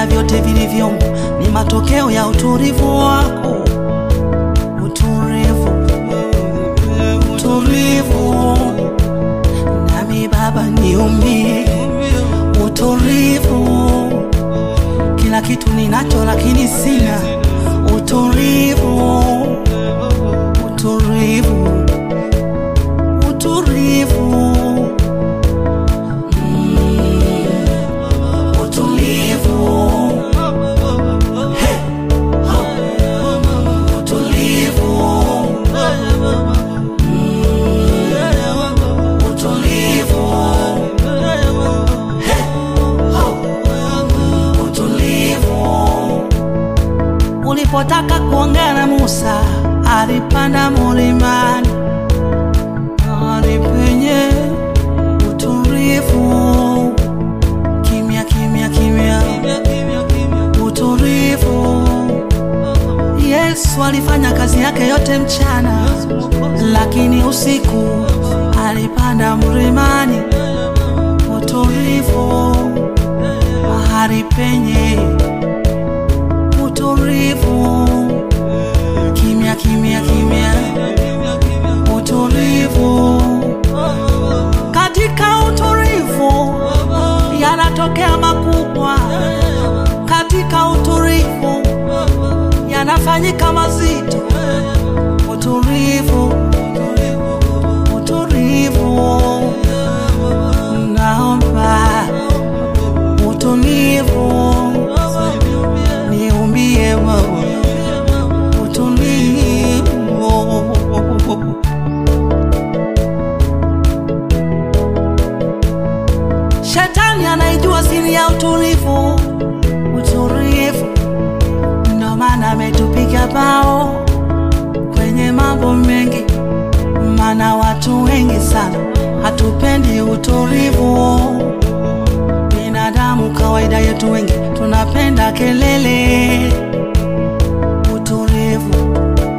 na vyote vilivyomo ni matokeo ya utulivu wako. Utulivu, utulivu, nami Baba niumie. Utulivu, kila kitu ninacho lakini sina. Utulivu, utulivu, utulivu utulivu Hey! Ho! utulivu Mm. utulivu Hey! Ho! utulivu ulipotaka kuongea na Musa alipanda mulimani mahali penye utulivu kimya kimya kimya utulivu yesu alifanya kazi yake yote mchana lakini usiku alipanda mlimani utulivu mahali penye utulivu kimya kimya kimya utulivu katika utulivu yanatokea makubwa katika utulivu yanafanyika mazito utulivu utulivu naomba utulivu niumbie Baba utulivu Shetani anaijua siri ya utulivu, utulivu. Ndo maana ametupiga bao kwenye mambo mengi, maana watu wengi sana hatupendi utulivu. Binadamu kawaida yetu wengi tunapenda kelele. Utulivu,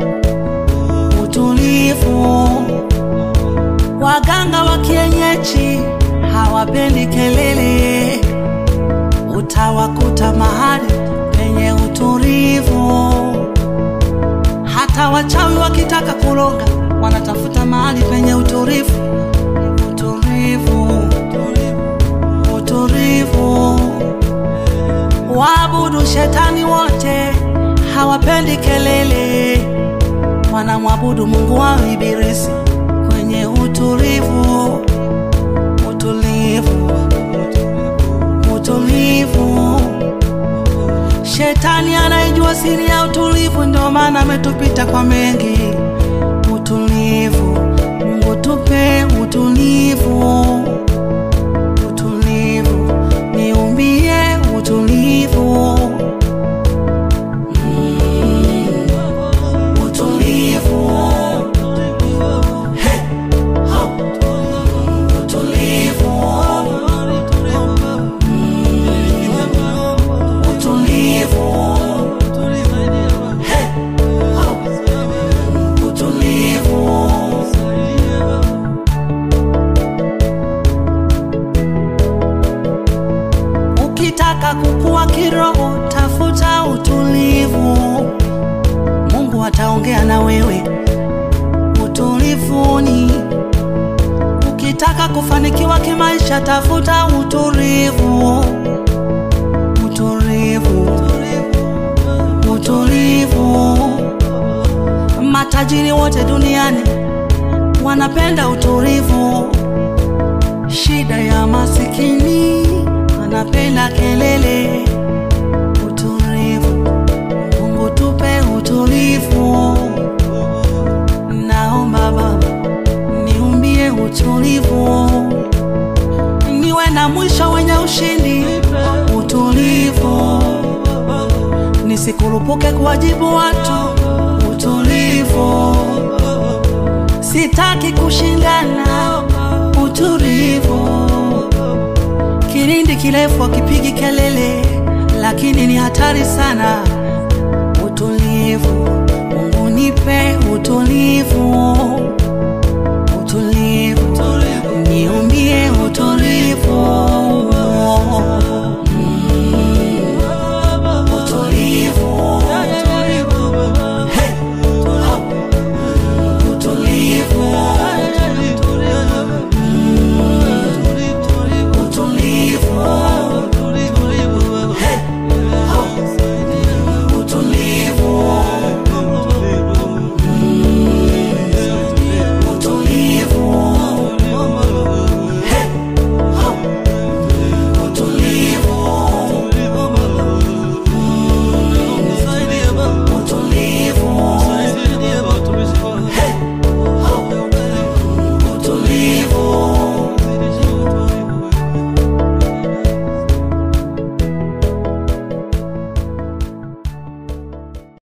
utulivu. Waganga wa kienyeji hawapendi kelele, utawakuta mahali penye utulivu. Hata wachawi wakitaka kuroga wanatafuta mahali penye utulivu. Utulivu, utulivu. Waabudu shetani wote hawapendi kelele, wanamwabudu Mungu wao Ibilisi kwenye utulivu utulivu, utulivu. Shetani anaijua siri ya utulivu, ndio maana ametupita kwa mengi. Utulivu, Mungu tupe utulivu, utulivu, niumbie utulivu. Mm, utulivu. Hey! Ho! utulivu Mm, utulivu Hey! Ho! utulivu ukitaka kukua kiroho tafuta utulivu mungu ataongea na wewe utulivuni Ukitaka kufanikiwa kimaisha, tafuta utulivu, utulivu, utulivu. Matajiri wote duniani wanapenda utulivu. Shida ya masikini wanapenda kelele. Utulivu, Mungu tupe utulivu. Naomba Baba niumbie utulivu, niwe na mwisho wenye ushindi, utulivu, nisikurupuke kuwajibu watu, utulivu, sitaki kushindana, utulivu, kilindi kirefu akipigi kelele, lakini ni hatari sana, utulivu, Mungu nipe utulivu